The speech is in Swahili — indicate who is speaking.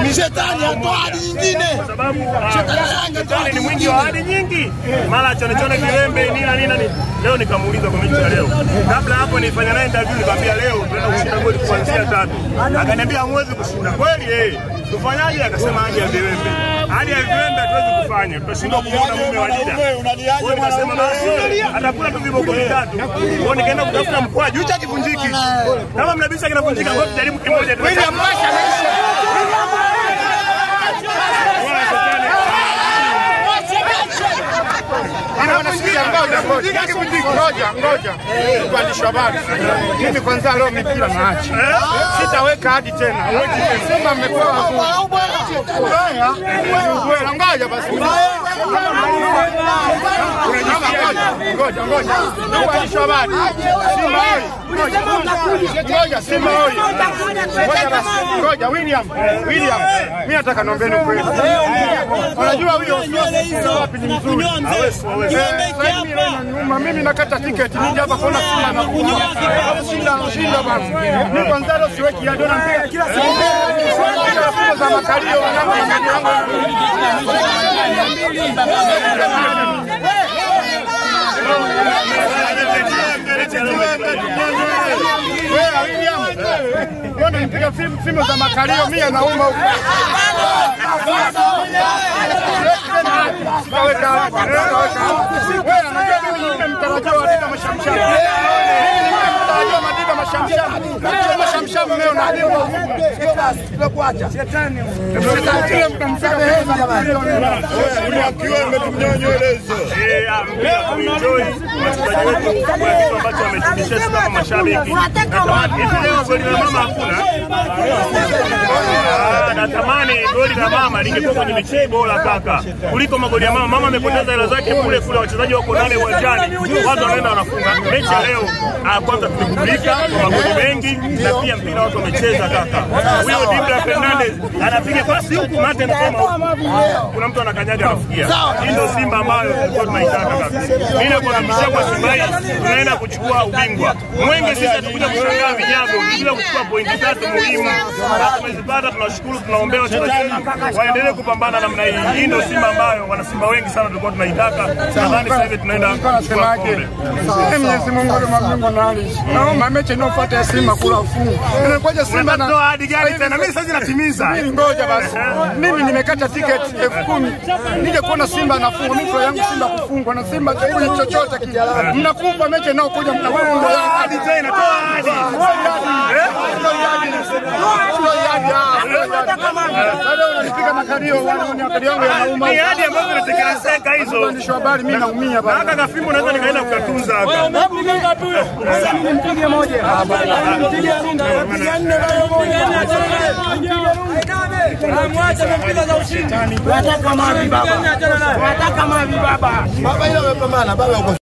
Speaker 1: Shetani atoa ahadi nyingine.
Speaker 2: kwa sababu ah,
Speaker 1: Shetani ya Yanga atoa
Speaker 2: shetani
Speaker 1: ahadi
Speaker 2: ni mwingi wa ahadi nyingi, mara chone chone kilembe nina nina ni. Leo nikamuuliza kwa mechi ya leo, kabla hapo nilifanya naye interview, nikamwambia leo tunaenda kushinda goli kuanzia tatu, akaniambia hamwezi kushinda kweli. Eh, tufanyaje? Akasema hadi ya viwembe, hadi ya viwembe hatuwezi kufanya, tutashindwa kumuona mume wa Dida. Kwa hiyo nikasema basi atakula tu viboko vitatu. Kwa hiyo nikaenda kutafuta mkwaju, hicho hakivunjiki. Kama mnabisha kinavunjika, kwa hiyo tujaribu kimoja. William Basha
Speaker 3: Ngoja, ngoja. Mwandishi wa habari. Mimi kwanza leo mipira naacha. Sitaweka hadi tena. Simba mmepewa ubaya. Ubaya. Ngoja basi. Ngoja, ngoja, ngoja. Mwandishi wa habari. Simba oi. Ngoja, Simba oi. Ngoja basi. Ngoja, William. William. Mimi nataka niombeeni kweli. Unajua huyo wapi ni mzuri. Nyuma mimi nakata tiketi nije hapa kuona Simba na shinda shinda basi. Mimi kwanza leo siweki ya dola mpiga kila siku. Kila siku za makalio wanangu Wewe William. Mbona nipiga simu za makalio mimi nauma huko. Kaweka hapa. Wewe unajua mimi ni mtarajiwa wa Dida Mashamsham. Mtarajiwa Madida Mashamsham. Madida Mashamsham leo na Shetani. Shetani mtamsamehe jamani.
Speaker 1: Akiwa ametumnyonyeleza.
Speaker 2: Eh, ah, mpira kuenjoy wachezaji wetu kuna kitu ambacho wametufundisha sisi kama mashabiki. Natamani hivi leo goli la mama hakuna. Ah, Natamani goli la mama lingekuwa kwenye mechi bora kaka kuliko magoli ya mama. Mama amepoteza hela zake kule kule, wachezaji wako nane uwanjani, watu wanaenda wanafunga. Mechi ya leo ah, kwanza tumegundulika kwa magoli mengi na pia mpira watu wamecheza kaka. Huyo Dibra Fernandez anapiga pasi huku mate anasema huku. Kuna mtu anakanyaga anafikia. Hii ndio Simba ambayo tulikuwa tunaitaka kabisa. Mimi nakuhakikishia kwa Simba hii tunaenda kuchukua ubingwa. Mwenge sisi hatukuja kushangaa vinyago, tunakuja kuchukua pointi tatu muhimu. Na tumezipata, tunashukuru, tunaombea wachezaji wetu waendelee kupambana namna hii. Hii ndio Simba ambayo wana Simba wengi sana tulikuwa tunaitaka. Nadhani sasa hivi tunaenda kuchukua
Speaker 3: Nasemaje?
Speaker 2: kombe.
Speaker 3: Mwenyezi Mungu wa mbingu na ardhi. Naomba mechi inayofuata ya Simba kula ufungu. Inakuja Simba na
Speaker 2: Unatoa ahadi gani tena? Mimi sasa natimiza.
Speaker 3: Mimi ngoja basi. Mimi nimekata tiketi elfu kumi nije kuona Simba anafungwa. Mimi furaha yangu Simba kufungwa na Simba kwenye chochote kile. Mnakufa mechi inayokuja mnafungwa.
Speaker 2: Ahadi tena, toa ahadi.
Speaker 3: Unanipiga makalio, makalio yangu yanauma.
Speaker 2: Ni ahadi ambazo zinatekelezeka hizo.
Speaker 3: Mwandishi wa habari, mimi naumia bana.
Speaker 2: Haka kafimbo naweza nikaenda kukatunza haka.
Speaker 1: Baba ile amepambana, baba yuko